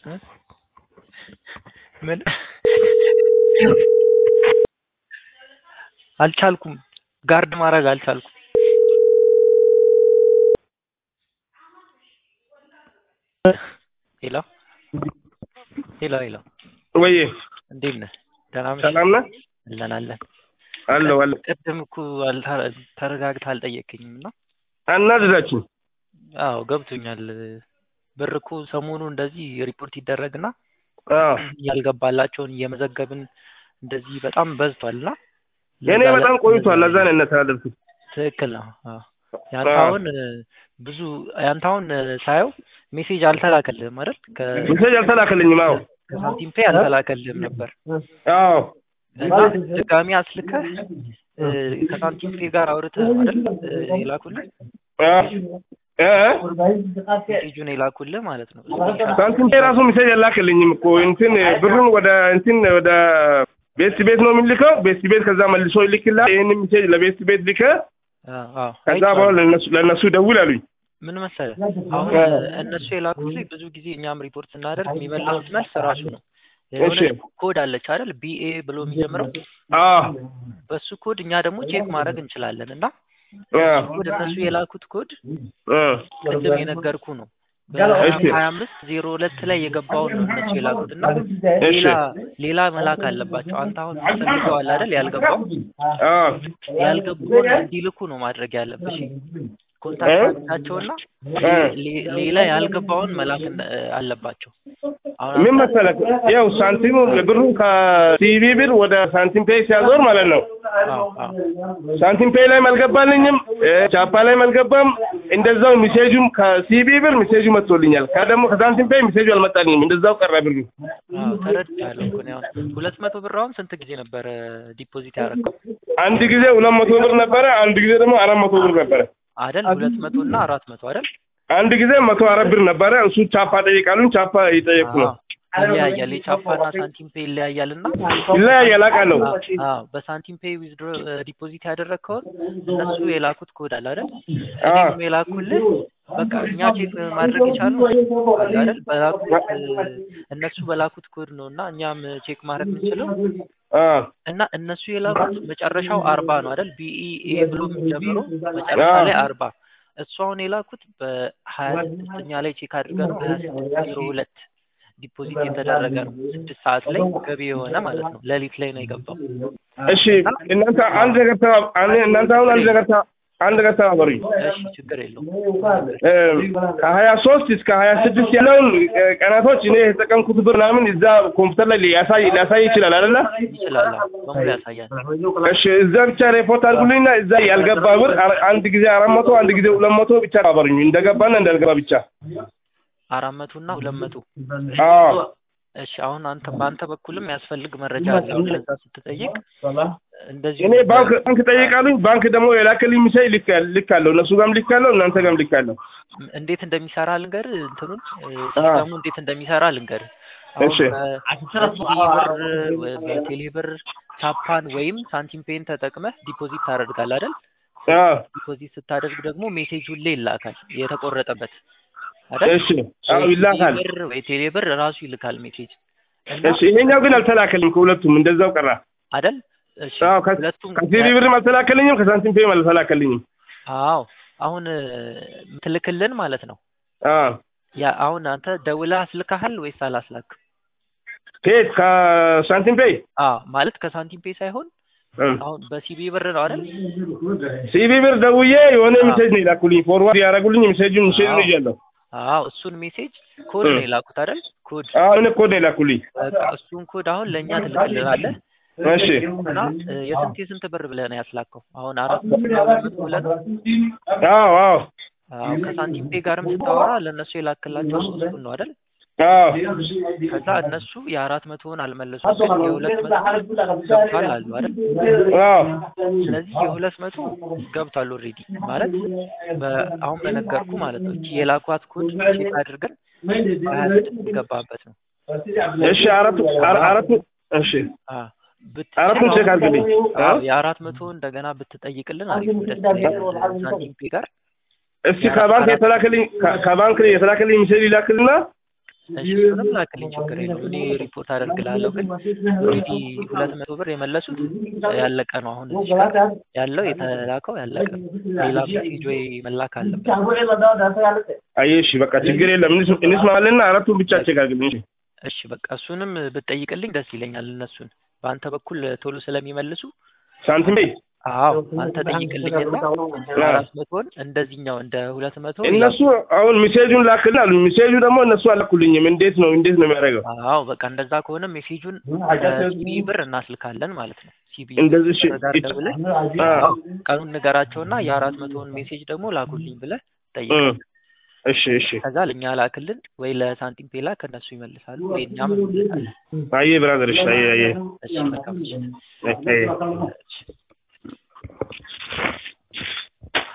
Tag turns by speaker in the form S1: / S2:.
S1: ምን አልቻልኩም ጋርድ ማድረግ አልቻልኩም ሄሎ ሄሎ ሄሎ
S2: ወይ
S1: እንዴት ነህ ደህና ነህ
S2: ሰላም ነህ?
S1: አለን አለን
S2: አለሁ አለሁ።
S1: ቅድም እኮ አልታ- ተረጋግተህ አልጠየቀኝም እና
S2: አናድዳችሁ።
S1: አዎ ገብቶኛል ብር እኮ ሰሞኑ እንደዚህ ሪፖርት ይደረግና
S2: አዎ
S1: ያልገባላቸውን እየመዘገብን እንደዚህ በጣም በዝቷል እና
S2: የእኔ
S1: ለዛ-
S2: በጣም ቆይቷል። ለዛ ነው ያነሳለልኩት።
S1: ትክክል ነው አዎ። ያንተ
S2: አዎ።
S1: አሁን ብዙ ያንተ አሁን ሳየው ሜሴጅ አልተላከልህም አይደል ከ-
S2: ሜሴጅ አልተላከልኝም። አዎ
S1: ከሳንቲም ፔ አልተላከልህም ነበር
S2: አዎ
S1: እና ድጋሚ አስልከህ እ፣ ከሳንቲም ፔ ጋር አውርተህ አይደል እ፣ የላኩልህ
S2: አዎ እ
S1: ሜሴጁን የላኩልህ ማለት ነው ስክሪንሾት
S2: ሳንቲም ራሱ ሜሴጅ አላከልኝም እኮ እንትን ብሩን ወደ እንትን ወደ ቤት ቤት ነው የሚልከው። ቤት ቤት ከዛ መልሶ ይልክላል። ይህን ሜሴጅ ለቤት ቤት ልከ
S1: አዎ አዎ
S2: ከዛ
S1: አይቼዋለሁ።
S2: በኋላ ለነሱ ለነሱ ደውል አሉኝ።
S1: ምን መሰለህ አሁን እነሱ የላኩት ላይ ብዙ ጊዜ እኛም ሪፖርት ስናደርግ የሚመልሱት መልስ ራሱ ነው የሆነ
S2: እሺ።
S1: ኮድ አለች አይደል ቢኤ ብሎ የሚጀምረው
S2: አዎ
S1: በሱ ኮድ እኛ ደግሞ ቼክ ማድረግ እንችላለን እና
S2: አዎ
S1: ኮድ እነሱ የላኩት ኮድ
S2: አ
S1: ቅድም የነገርኩ ነው
S2: እሺ።
S1: በሀያ አምስት ዜሮ ሁለት ላይ የገባውን ነው እነሱ የላኩት እና
S2: እሺ።
S1: ሌላ ሌላ መላክ አለባቸው አንተ አሁን ፈልገዋል አይደል ያልገባው
S2: አዎ
S1: ያልገባውን እንዲልኩ ነው ማድረግ ያለብሽ ኮንታክት ናቸውና ሌላ ያልገባውን መላክ እንደ- አለባቸው አሁን
S2: ምን
S1: አንተ-
S2: መሰለህ ያው ሳንቲሙ ብሩ ከሲቪ ብር ወደ ሳንቲም ፔይ ሲያዞር ማለት ነው።
S1: አዎ አዎ
S2: ሳንቲም ፔይ ላይም አልገባልኝም፣ እ፣ ቻፓ ላይም አልገባም። እንደዛው ሚሴጁም ከሲቪ ብር ሚሴጁ መጥቶልኛል። ከደግሞ ከሳንቲም ፔይ ሚሴጁ አልመጣልኝም። እንደዛው ቀረ ብሩ።
S1: አዎ ተረድቻለሁ እኮ እኔ አሁን ሁለት መቶ ብር አሁን ስንት ጊዜ ነበረ ዲፖዚት ያደረገው
S2: አንድ ጊዜ ሁለት መቶ ብር ነበረ፣ አንድ ጊዜ ደግሞ አራት መቶ ብር ነበረ።
S1: አይደል ሁለት መቶ እና አራት መቶ አይደል
S2: አንድ ጊዜ መቶ አራት ብር ነበረ። እሱ ቻፓ ጠይቃሉኝ፣ ቻፓ እየጠየቅኩ ነው።
S1: አዎ ይለያያል የቻፓና ሳንቲም ፔ ይለያያል እና
S2: ይለያያል አውቃለሁ።
S1: አዎ በሳንቲም ፔይ ዊዝድሮ ዲፖዚት ያደረግከውን እነሱ የላኩት ኮድ አለ አይደል
S2: አዎ።
S1: እኔም የላኩልህ በቃ እኛ ቼክ ማድረግ የቻሉ አለ አይደል በላኩት እነሱ በላኩት ኮድ ነው እና እኛም ቼክ ማድረግ የምንችለው
S2: አዎ
S1: እና እነሱ የላኩት መጨረሻው አርባ ነው አይደል ቢኢኤ ብሎ የሚጀምረው መጨረሻ
S2: አዎ።
S1: ላይ አርባ እሱ አሁን የላኩት በሀያ ስድስተኛ ላይ ቼክ አድርገ ነው ሀያ ስድስት ዜሮ ሁለት ዲፖዚት የተደረገ ነው ስድስት ሰዓት ላይ ገቢ የሆነ ማለት ነው ሌሊት ላይ ነው የገባው
S2: እሺ እናንተ አንድ ነገር ተባ- አንድ- እናንተ አሁን አንድ ነገር ተ- አንድ ነገር ተባበሩኝ።
S1: እሺ ችግር የለውም
S2: እ፣ ከሀያ ሶስት እስከ ሀያ ስድስት ያለውን እ፣ ቀናቶች እኔ የተጠቀምኩት ብር ምናምን እዛ ኮምፒውተር ላይ ሊያሳይ ሊያሳይ ይችላል አይደለ?
S1: ይችላል አዎ። በሙሉ ያሳያል
S2: እሺ እዛ ብቻ ሪፖርት አድርጉልኝና እዛ ያልገባ ብር አ- አንድ ጊዜ አራት መቶ አንድ ጊዜ ሁለት መቶ ብቻ ተባበሩኝ እንደገባና እንዳልገባ ብቻ።
S1: አራት መቶ እና ሁለት መቶ
S2: አዎ
S1: እሺ አሁን አንተ በአንተ በኩልም ያስፈልግ መረጃ አለ አሁን ለዛ ስትጠይቅ እንደዚሁ
S2: እኔ ባንክ ባንክ ጠይቃሉኝ ባንክ ደግሞ የላክልኝ ሚሳይ ልክ ልክ አለው እነሱ ጋርም ልክ አለው እናንተ ጋርም ልክ አለው።
S1: እንዴት እንደሚሰራ ልንገር እንትኑን እ፣ ሲስተሙ እንዴት እንደሚሰራ ልንገር አሁን
S2: እሺ።
S1: በሲቢ ብር ወይ በቴሌ ብር ቻፓን ወይም ሳንቲም ፔን ተጠቅመህ ዲፖዚት ታደርጋለህ አይደል
S2: አዎ
S1: ዲፖዚት ስታደርግ ደግሞ ሜሴጅ ሁሌ ይላካል የተቆረጠበት አይደል
S2: እሺ አዎ ይላካል።
S1: ብር ወይ ቴሌ ብር ራሱ ይልካል ሜሴጅ እና
S2: እሺ ይሄኛው ግን አልተላከልኝም ከሁለቱም እንደዛው ቀራ።
S1: አይደል እሺ
S2: አዎ ከ-
S1: ሁለቱም
S2: ከሲቪ ብርም አልተላከልኝም ከሳንቲም ፔም አልተላከልኝም።
S1: አዎ አሁን እ፣ ምትልክልን ማለት ነው
S2: አዎ
S1: ያ አሁን አንተ ደውለህ አስልካሃል ወይስ አላስላክም?
S2: ከየት ከሳንቲም ፔይ
S1: አዎ ማለት ከሳንቲም ፔ ሳይሆን አሁን በሲቢ ብር ነው አይደል?
S2: ሲቪ ብር ደውዬ የሆነ
S1: አዎ።
S2: ሜሴጅ ነው የላኩልኝ ፎርዋርድ ያደረጉልኝ ሜሴጁን ሜሴጁን
S1: አዎ።
S2: ይዣለሁ።
S1: አዎ እሱን ሜሴጅ ኮድ ነው የላኩት አይደል? ኮድ
S2: አዎ እኔ ኮድ ነው የላኩልኝ።
S1: በቃ እሱን ኮድ አሁን ለእኛ ትልክልናለህ
S2: እሺ
S1: እና እ፣ የስንት የስንት ብር ብለህ ነው ያስላከው? አሁን አራት መቶ ምናምን መቶ ብለህ ነው?
S2: አዎ አዎ
S1: አዎ ከሳንቲም ፔ ጋርም ስታወራ ለእነሱ የላክላቸው እሱን ነው አይደል?
S2: አዎ
S1: ከዛ እነሱ የአራት መቶውን አልመለሱም ግን የሁለት መቶ ገብቷል አሉ አይደል?
S2: አዎ
S1: ስለዚህ የሁለት መቶ ገብቷል ኦልሬዲ ማለት በ- አሁን በነገርኩ ማለት ነው። እቺ የላኳት ኮድ ቼክ አድርገን ሀያ ስድስት የገባበት ነው።
S2: እሺ አራቱ አራ- አራቱ እሺ
S1: አ ብትችል
S2: አራቱን ቼክ
S1: አሁን-
S2: አድርግልኝ።
S1: አዎ የአራት መቶ እንደገና ብትጠይቅልን አሪፍ ነው። ደስ ይለኛል። ሳንቲም ፔ ጋር
S2: እስቲ ከባንክ የተላከልኝ ከ- ከባንክ የተላከልኝ ሜሴጅ ይላክልና
S1: እሺ እሱንም ላክልኝ ችግር የለውም እኔ ሪፖርት አደርግላለሁ ግን ኦልሬዲ ሁለት መቶ ብር የመለሱት ያለቀ ነው አሁን እዚህ ጋር ያለው የተላከው ያለቀ ነው ሌላ ሜሴጅ ወይ መላክ አለበት
S2: አየህ እሺ በቃ ችግር የለም እንስ- እንስማማለንና አራቱን ብቻ አቸጋግልኝ እሺ
S1: እሺ በቃ እሱንም ብትጠይቅልኝ ደስ ይለኛል እነሱን በአንተ በኩል ቶሎ ስለሚመልሱ
S2: ሳንቲም በይ
S1: አዎ አንተ ጠይቅልኝና አራት መቶን እንደዚህኛው እንደ ሁለት መቶ
S2: እነሱ አሁን ሚሴጁን ላክልን አሉ ሚሴጁ ደግሞ እነሱ አላኩልኝም እንዴት ነው እንዴት ነው የሚያደርገው
S1: አዎ በቃ እንደዛ ከሆነ ሜሴጁን ሲቢ ብር እናስልካለን ማለት ነው ሲቢ
S2: እንደዚህ እሺ
S1: ጋር ደውለህ
S2: አ
S1: አዎ ቀኑን ንገራቸውና የአራት መቶውን ሜሴጅ ደግሞ ላኩልኝ ብለህ ጠይቅ
S2: እም፣ እሺ እሺ
S1: ከዛ ለእኛ ላክልን ወይ ለሳንቲም ፔላ ከእነሱ ይመልሳሉ ወይ እኛም እንመልሳለን
S2: አየህ ብራዘር እሺ አየህ አየህ
S1: እሺ መልካም ምሽት
S2: አየህ
S1: እሺ